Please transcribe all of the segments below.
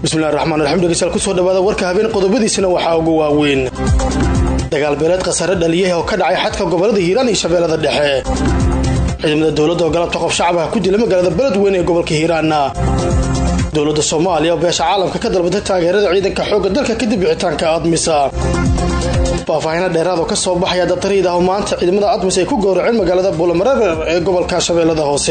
bismillahi raxmaan raxiim dhegeystayaal kusoo dhawaada warka habeen qodobadiisana waxaa ugu waaweyn dagaal beeleed khasaare dhaliyah oo ka dhacay xadka gobolada hiiraan iyo shabeellada dhexe ciidamada dowladda oo galabta qof shacab ah ku dila magaalada beledweyne ee gobolka hiiraanna dowladda soomaaliya oo beesha caalamka ka dalbatay taageerada ciidanka xoogga dalka kadib bixitaanka admisa faahfaahina dheeraad oo ka soo baxaya datariid ah oo maanta ciidamada admis ay ku gowraceen magaalada buulamareer ee gobolka shabeellada hoose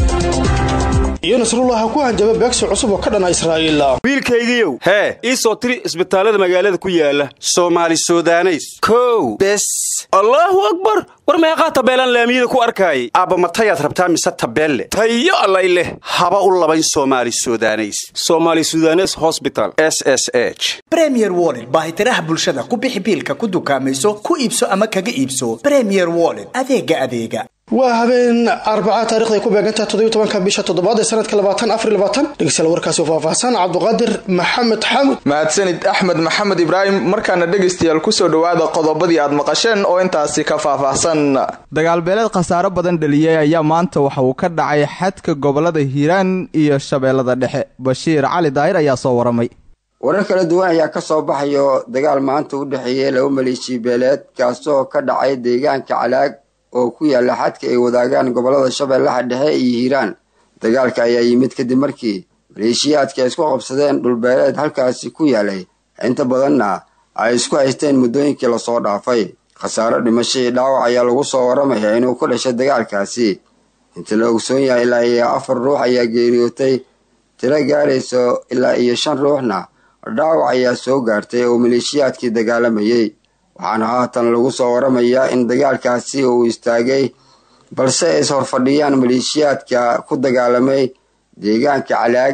iyo nasrullah ku hanjaba beegsi cusub oo ka dhana israa'iil wiilkaygiiow hee ii soo tiri isbitaallada magaalada ku yaala soomaali sudaneys kow bes allaahu akbar war meeqaa tabeelaan laamiyada ku arkaayay aabba matayaad rabtaa mise tabeelle tayo allay leh haba u labayn soomaali sudaneys somaali sudanes hosbital s s h bremier wollet baahitiraha bulshada ku bixi biilka ku dukaamayso ku iibso ama kaga iibso bremier wollet adeega adeega waa habeen arbacaa taarikhday ku beegantaha toddobiy tobanka bisha toddobaad ee sanadka labaatan afar labaatan dhegeystayaal warkaasi oo faahfaahsan cabduqaadir maxamed xamud mahadsanid axmed maxamed ibraahim markaana dhegaystayaal kusoo dhowaada qodobadii aad maqasheen oo intaasi ka faahfaahsan dagaalbeeleed khasaaro badan dhaliyey ayaa maanta waxa uu ka dhacay xadka gobolada hiiraan iyo shabeellada dhexe bashiir cali daahir ayaa soo waramay warar kala duwan ayaa ka soo baxayo dagaal maanta u dhexeeyey laba maleeshiya beeleed kaasoo ka dhacay deegaanka calaag oo ku yaala xadka ay wadaagaan gobolada shabeellaha dhexe iyo hiiraan dagaalka ayaa yimid kadib markii maleeshiyaadka ay isku qabsadeen dhulbeeleed halkaasi ku yaalay inta badanna ay isku haysteen muddooyinkii lasoo dhaafay khasaaro dhimasho iyo dhaawac ayaa lagu soo waramaya inuu ku dhashay dagaalkaasi inta la ogsoon yahay ilaa iyo afar ruux ayaa geeriyootay tiro gaarayso ilaa iyo shan ruuxna dhaawac ayaa soo gaartay oo maleeshiyaadkii dagaalamayey waxaana haatan lagu soo waramayaa in dagaalkaasi uu istaagay balse ay is horfadhiyaan maleeshiyaadka ku dagaalamay deegaanka calaag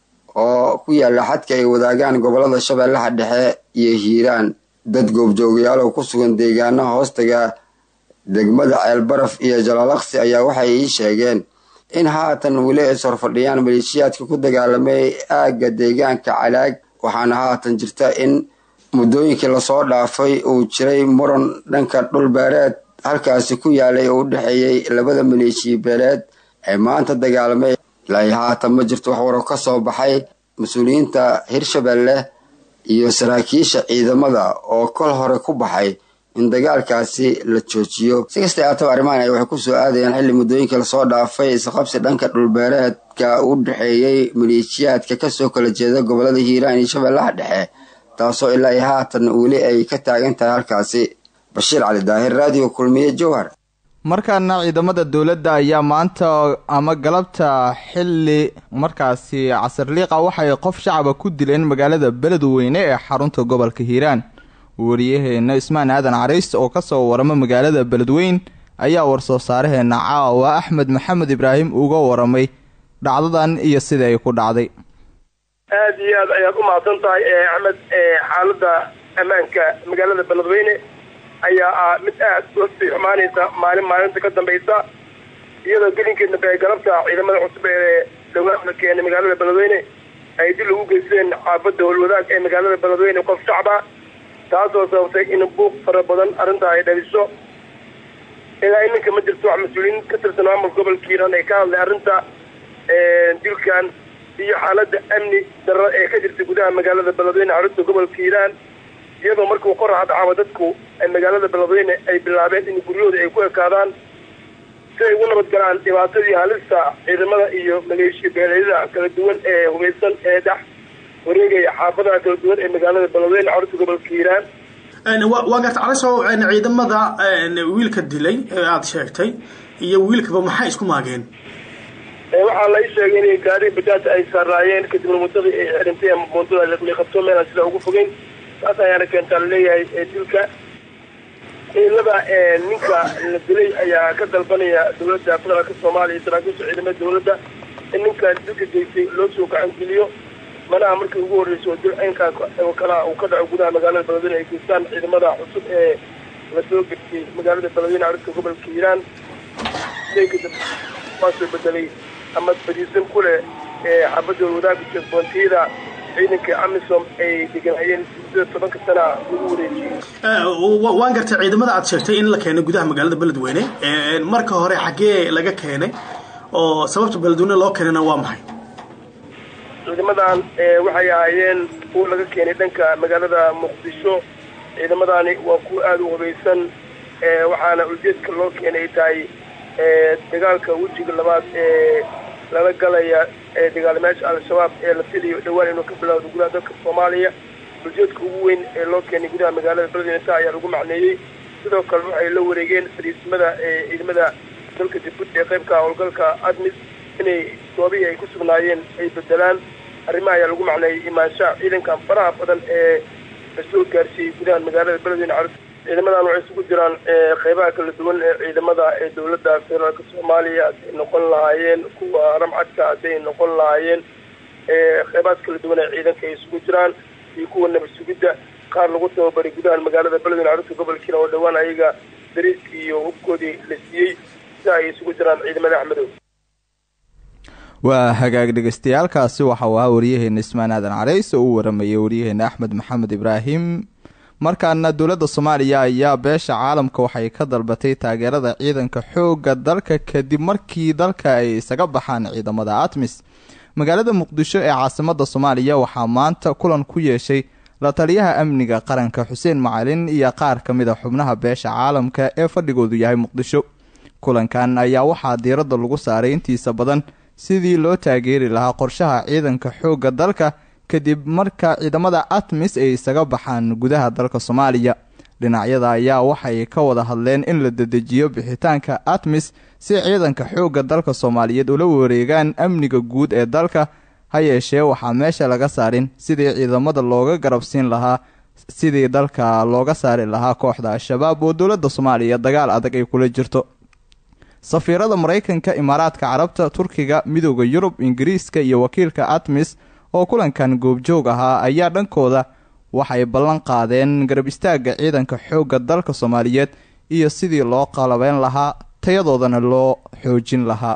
oo ku yaala xadka ay wadaagaan gobolada shabeellaha dhexe iyo hiiraan dad goobjoogayaal oo ku sugan deegaanaha hoostaga degmada ceelbaraf iyo jalaalaqsi ayaa waxay ii sheegeen in haatan weli ay is horfadhiyaan maleeshiyaadka ku dagaalamay aagga deegaanka calaag waxaana haatan jirta in muddooyinkii lasoo dhaafay uu jiray muran dhanka dhulbeereed halkaasi ku yaalay oo u dhexeeyey labada maleeshiya beeleed ee maanta dagaalamay ilaa haatan ma jirto wax waro ka soo baxay mas-uuliyiinta hirshabelle iyo saraakiisha ciidamada oo kol hore ku baxay in dagaalkaasi la joojiyo si kasta aataba arrimahan ay waxay kusoo aadayaan xilli muddooyinkii lasoo dhaafay isqabsi dhanka dhulbeereedka u dhexeeyey maleeshiyaadka kasoo kala jeeda gobolada hiiraan iyo shabeellaha dhexe taasoo ilaa iyo haatan weli ay ka taagan tahay halkaasi bashiir cali daahir raadiyo kulmiye jowhar markaana ciidamada dowladda ayaa maanta ama galabta xilli markaasi casarliiqa waxay qof shacaba ku dileen magaalada beledweyne ee xarunta gobolka hiiraan wariyaheena ismaan aadan cariis oo kasoo warama magaalada beledweyn ayaa warsoo saaraheena caawa axmed maxamed ibraahim uga waramay dhacdadan iyo sida ay ku dhacday aada iyo aad ayaad u mahadsan tahay axmed xaalada ammaanka magaalada beledweyne ayaa ah mid aad usii xumaanaysa maalin maalinta ka dambaysa iyadoo gelinkeed dambe galabta ciidamada cusub ee dhowaan keenay magaalada beledweyne ay dil ugu geysteen xaafada howlwadaag ee magaalada beledweyne qof shacba taasoo sababtay in buuq fara badan arrintaa ay dhaliso ilaa iminka ma jirto wax mas-uuliyiin ka tirsan maamulka gobolka hiiraan ay ka hadlay arrinta dilkan iyo xaalada amni darro ee ka jirta gudaha magaalada beledweyne xarunta gobolka hiiraan iyadoo markuu qoraxa dhacaaba dadku magaalada beledweyne ay bilaabeen in guryahooda ay ku ekaadaan si ay ugu nabad galaan dhibaatadii halista ciidamada iyo maleeshiya beeleedyada kala duwan ee hubeysan ee dhex wareegaya xaafadaha kala duwan ee magaalada beledweyne xarunta gobolka hiiraan waa garta calasow ciidamada wiilka dilay ee aada sheegtay iyo wiilkaba maxay isku maageen waxaa la ii sheegay inay gaari bajaaj ay saaraayeen kadibna muddadii ay xirintay ama muddada liqabto meelaan sida ugu fogeyn taas ayaana keentaa laleeyahay dilka ciidamada ninka la dilay ayaa ka dalbanaya dowladda federaalka soomaaliya iyo saraakiisha ciidamada dowladda in ninka dilka geystay loo soo gacangeliyo manaha markii ugu horreysay oo dil aynkaa oo kalaa uu ka dhaco gudaha magaalada beledweyne ay geystaan ciidamada cusub ee lasoo geystay magaalada beledweyne carinka gobolka hiiraan waa soo bedelay ama badiisan ku leh xaafadda wadaagga jeesboontiyada ciidanka amisom ay deganaayeen muddada tobanka sana lagu wareejiyey waan gartay ciidamada aad sheegtay in la keenay gudaha magaalada beledweyne marka hore xaggee laga keenay oo sababta beledweyne loo keenayna waa maxay ciidamadan waxay ahaayeen kuwa laga keenay dhanka magaalada muqdisho ciidamadani waa kuwa aada u hubaysan waxaana ujeedka loo keenay tahay dagaalka wejiga labaad ee lala galaya dagaalamayaasha al-shabaab ee la filayo dhowaan inuu ka bilowdo gudaha dalka soomaaliya ujeedka ugu weyn ee loo keenay gudaha magaalada beledweyne taa ayaa lagu macneeyey sidoo kale waxay la wareegeen fariisimada ciidamada dalka jabuuti ee qaybka howlgalka admis inay goobihii ay ku sugnaayeen ay bedelaan arrimaha ayaa lagu macneeyey imaanshaha ciidankan faraha badan ee la soo gaarsiiyey gudaha magaalada beledweyne carus ciidamadan waxay isugu jiraan qeybaha kala duwan ee ciidamada ee dowladda federaalka soomaaliya hadday noqon lahaayeen kuwa ramcadka hadday noqon lahaayeen qeybahaas kala duwan ee ciidanka ay isugu jiraan iyo kuwa nabad sugidda qaar lagu tababaray gudaha magaalada beledweyne carruurta gobolkiina oo dhowaan ayaga dariiskii iyo hubkoodii la siiyey sida ay isugu jiraan ciidamada axmedow waa hagaag dhegeystayaaalkaasi waxa uu ahaa waryaheena ismaan aadan carays oo u waramayay waryaheena axmed maxamed ibraahim markaana dowladda soomaaliya ayaa beesha caalamka waxay ka dalbatay taageerada ciidanka xoogga dalka kadib markii dalka ay isaga baxaan ciidamada atmis magaalada muqdisho ee caasimada soomaaliya waxaa maanta kulan ku yeeshay la taliyaha amniga qaranka xuseen macalin iyo qaar ka mid a xubnaha beesha caalamka ee fadhigoodu yahay muqdisho kulankan ayaa waxaa diiradda lagu saaray intiisa badan sidii loo taageeri lahaa qorshaha ciidanka xoogga dalka kadib marka ciidamada atmis ay isaga baxaan gudaha dalka soomaaliya dhinacyada ayaa waxay ka wada hadleen in la dedejiyo bixitaanka atmis si ciidanka xoogga dalka soomaaliyeed ula wareegaan amniga guud ee dalka ha yeeshee waxaa meesha laga saarin sidii ciidamada looga garabsiin lahaa sidii dalka looga saari lahaa kooxda al-shabaab oo dowladda soomaaliya dagaal adag ay kula jirto safiirada maraykanka imaaraadka carabta turkiga midooda yurub ingiriiska iyo wakiilka atmis oo kulankan goobjoog ahaa ayaa dhankooda waxay ballan qaadeen garab istaagga ciidanka xoogga dalka soomaaliyeed iyo sidii loo qalabeyn lahaa tayadoodana loo xoojin lahaa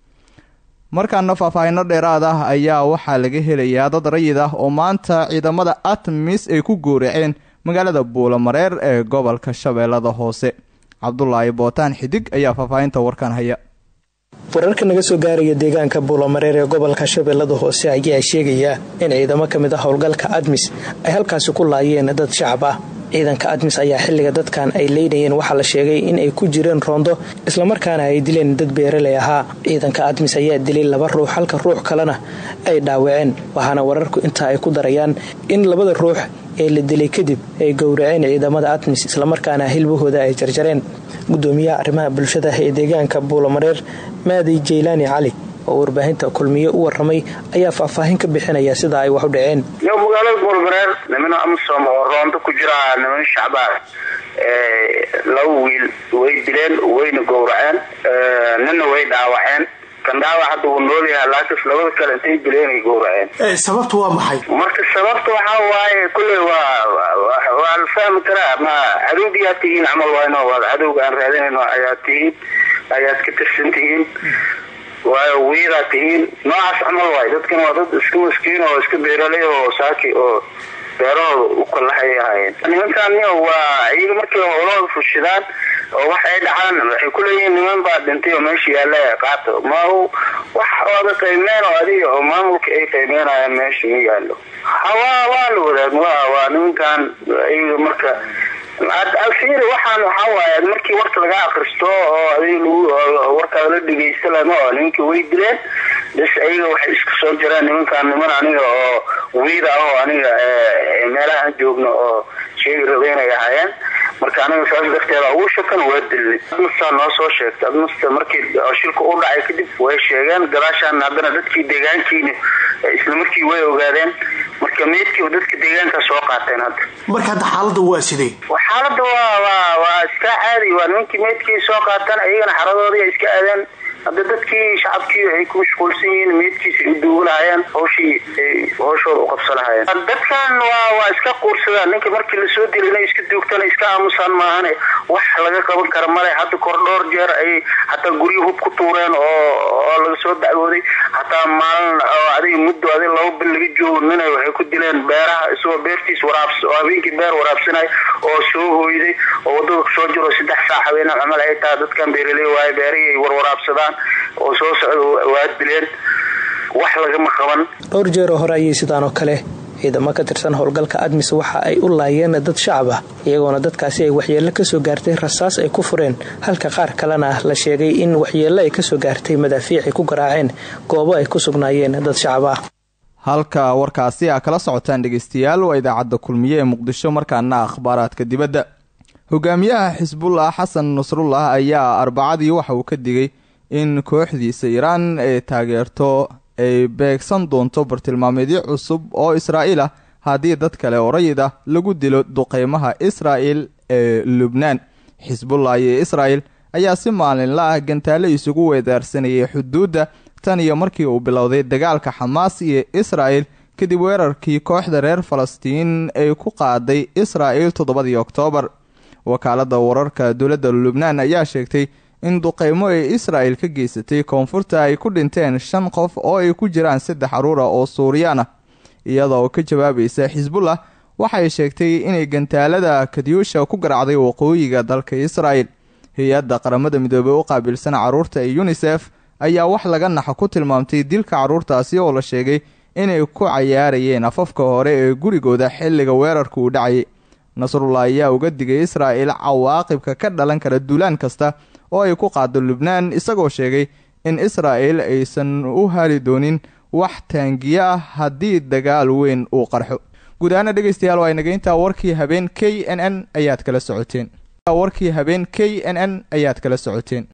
markaana faahfaahino dheeraad ah ayaa waxaa laga helayaa dad rayid ah oo maanta ciidamada atmis ay ku gooraceen magaalada buulamareer ee gobolka shabeellada hoose cabdulaahi bootaan xidig ayaa faahfaahinta warkan haya wararka naga soo gaaraya deegaanka buulamareer ee gobolka shabeellada hoose ayaa sheegaya in ciidamo ka mid ah howlgalka admis ay halkaasi ku laayeen dad shacab ah ciidanka admis ayaa xilliga dadkan ay leynayeen waxaa la sheegay in ay ku jireen roondo islamarkaana ay dileen dad beeraley ahaa ciidanka admis ayaa dilay laba ruux halka ruux kalena ay dhaawaceen waxaana wararku intaa ay ku darayaan in labada ruux ee la dilay kadib ay gowraceen ciidamada admis islamarkaana hilbahooda ay jarjareen gudoomiyaha arrimaha bulshada ee deegaanka buulamareer maadi jaylaani cali oo warbaahinta kulmiye u waramay ayaa faahfaahin ka bixinaya sida ay wax u dhaceen yo magaalada buulamareer nimana amisom oo roondo ku jira niman shacbaa laba wiil way dileen wayna gowraceen nina way dhaawaceen kan dhaawac hadda wuu nool yahay laakiin labada kale intay dileen ay gowraceen sababtu waa maxay marka sababta waxaa waaye kulley waa waa la fahmi karaa ma cadowgiyaa tihiin camal wayno waa cadowga aan raadinayno ayaa tihiin ayaad ka tirsan tihiin waayo wiidaa tihiin noocaas camal waay dadkan waa dad iska maskiin oo iska beeraley oo saaki oo beerahooda u kalahay ahaayeen nimankan waa iyaga markay howlahooda fushidaan oo wax ay dhacaan waxay kuleeyihiin niman baa dhintay oo meesha yaalla qaato ma wax oada qiimeen oo adiga oo maamulka ay qiimeynayaan meesha ma yaallo hawaa waa la wadaag waa nimankan iyaga marka alfiiri waxaan waxaa waaye markii warka laga akristo oo adiga lagu warkaada la dhegeysta lama oo nimanka way dileen bas ayaga waxay iska soo jireen nimankan niman aniga oo wiida ah oo aniga meelaha aan joogno oo sheegi rabeynay ahaayeen marka aniga saas darteeda ugu shakan waa dilnay admasta noo soo sheegtay admasta markii shilka u dhacay kadib way sheegeen gadaashaan haddana dadkii deegaankiina isla markii way ogaadeen marka meydkiiba dadka deegaanka soo qaateen hadda marka hadda xaalada waa sidee xaalada waa waa waa iska caadi waa nimankii meydkii soo qaateen ayagana xaradoodii ay iska aadeen hadda dadkii shacabkii ay ku mashquulsan yihiin meydkiisa ay u duugi lahayeen hawshii ay hawshooda u qabsan lahayeen dadkan waa waa iska quursadaan ninka markii lasoo dila inay iska duugtaan iska aamusaan maahane wax laga qaban kara male hadda kor dhowr jeer ay hataa guryo hub ku tuureen oo oo laga soo dacwooday hataa maalin oo adiga muddo adiga laba bil laga joogo ninay waxay ku dileen beeraha isagoo beertiis waraabs oo habeenkii beer waraabsanay oo soo hooyday oo wadada kusoo jiro saddex saac habeenaa camal ay tahay dadkan beeraley waaye beerihii ay warwaraabsadaan oo soo socda waa dileen wax lagama qaban dhowr jeeroo hore ayay sidaan oo kale ciidamo ka tirsan howlgalka admis waxa ay u laayeen dad shacab ah iyagoona dadkaasi ay waxyeello kasoo gaartay rasaas ay ku fureen halka qaar kalena la sheegay in waxyeello ay kasoo gaartay madaafiic ay ku garaaceen goobo ay ku sugnaayeen dad shacab ah halka warkaasi a kala socotaan dhegeystayaal waa idaacadda kulmiye ee muqdisho markaana akhbaaraadka dibadda hogaamiyaha xisbullah xasan nasrullah ayaa arbacadii waxa uu ka digay in kooxdiisa iiraan ay taageerto ay beegsan doonto bartilmaameedyo cusub oo israa'iil ah haddii dad kale oo rayid ah lagu dilo duqeymaha israa'il ee lubnaan xisbullah iyo israa'il ayaa si maalinla ah gantaale isugu weedaarsanayay xuduudda tan iyo markii uu bilowday dagaalka xamaas iyo israa'il kadib weerarkii kooxda reer falastiin ay ku qaaday israa'il toddobadii oktoobar wakaaladda wararka dowladda lubnaan ayaa sheegtay in duqeymo ay israa'il ka geysatay koonfurta ay ku dhinteen shan qof oo ay ku jiraan saddex caruura oo suuriyaan ah iyadoo ka jawaabaysa xisbullah waxay sheegtay inay gantaalada kadyuusha ku garacday waqooyiga dalka israa'il hay-adda qaramada midoobey u qaabilsan carruurta ee yunisef ayaa wax laga naxo ku tilmaamtay dilka carruurtaasi oo la sheegay inay ku cayaarayeen afafka hore ee gurigooda xilliga weerarka uu dhacayay nasrullah ayaa uga digay israa'il cawaaqibka ka dhalan kara duulaan kasta oo ay ku qaado lubnaan isagoo sheegay in israa'il aysan u hali doonin wax taangiye ah haddii dagaal weyn uu qarxo guud ahaana dhegeystayaal waa inageyntaa warkii habeen k n n ayaad kala socoteen warkii habeen k n n ayaad kala socoteen